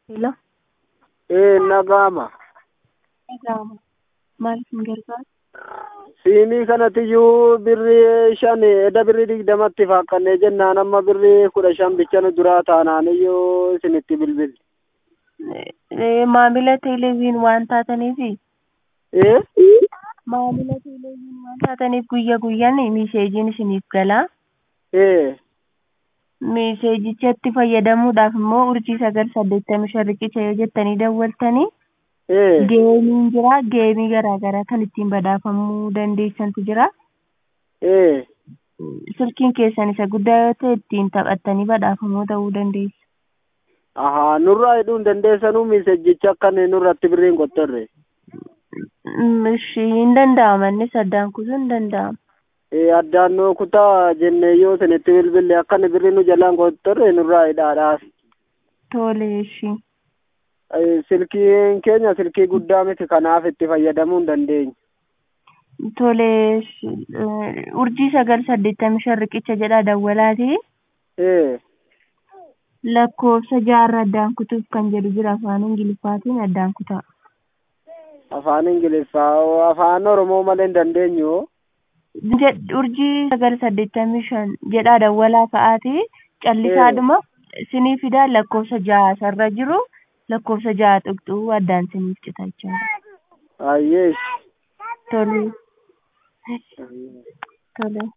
Hello? Eh, nagama. Nagama. Maal isin gargaara? Siinii kanatiyyuu birrii shan eda birrii digdamatti faaqqannee jennaan amma birrii kudha shan bichanu duraa taanaaniyyuu isinitti bilbil. Eh, Maamila televiin waan taataniifi Eh? maamila televiin waan taataniif guyya guyyaan miseejiin isiniif galaa. Eh. Miseejichatti fayyadamuudhaaf immoo urjii sagal saddeettamii shan riqicha yoo jettanii dawwaltanii Eh. geemiin jira geemii garaa garaa kan ittiin badhaafamuu dandeessantu jira. Eh. Silkiin keessan isa guddaa yoo ta'e ittiin taphattanii badhaafamoo ta'uu dandeessu. Ahaa, nurraa hidhuun dandeessanuu miseejicha akkan nurratti birriin qottorre. Mm, Ishii hin danda'ama innis addaan kutuun hin danda'ama. Eh, addaan noo kutaa jennee yoo isinitti bilbille akkan birrii nu jalaan qottorre nurraa hidhaadhaaf. Tole ishii. Eh, Silkiin keenya silkii guddaa miti kanaaf itti fayyadamuu hin dandeenyu. Tole eh, urjii sagal saddeettamii shan riqicha jedhaa dawwalaati. Eh. Lakkoofsa jaarra addaan kutuuf kan jedhu jira afaan ingiliffaatiin addaan kutaa. Afaan Ingiliffaa afaan Oromoo malee hin dandeenyu. Jed- Urjii sagal saddeettamii shan jedhaa dawwalaa ka'aati. Callisaadhuma sinii fidaa lakkoofsa ja'a sarara jiru lakkoofsa ja'a tuqxuu addaan siniif cita jechuudha. Ayyee. Tole. Tole.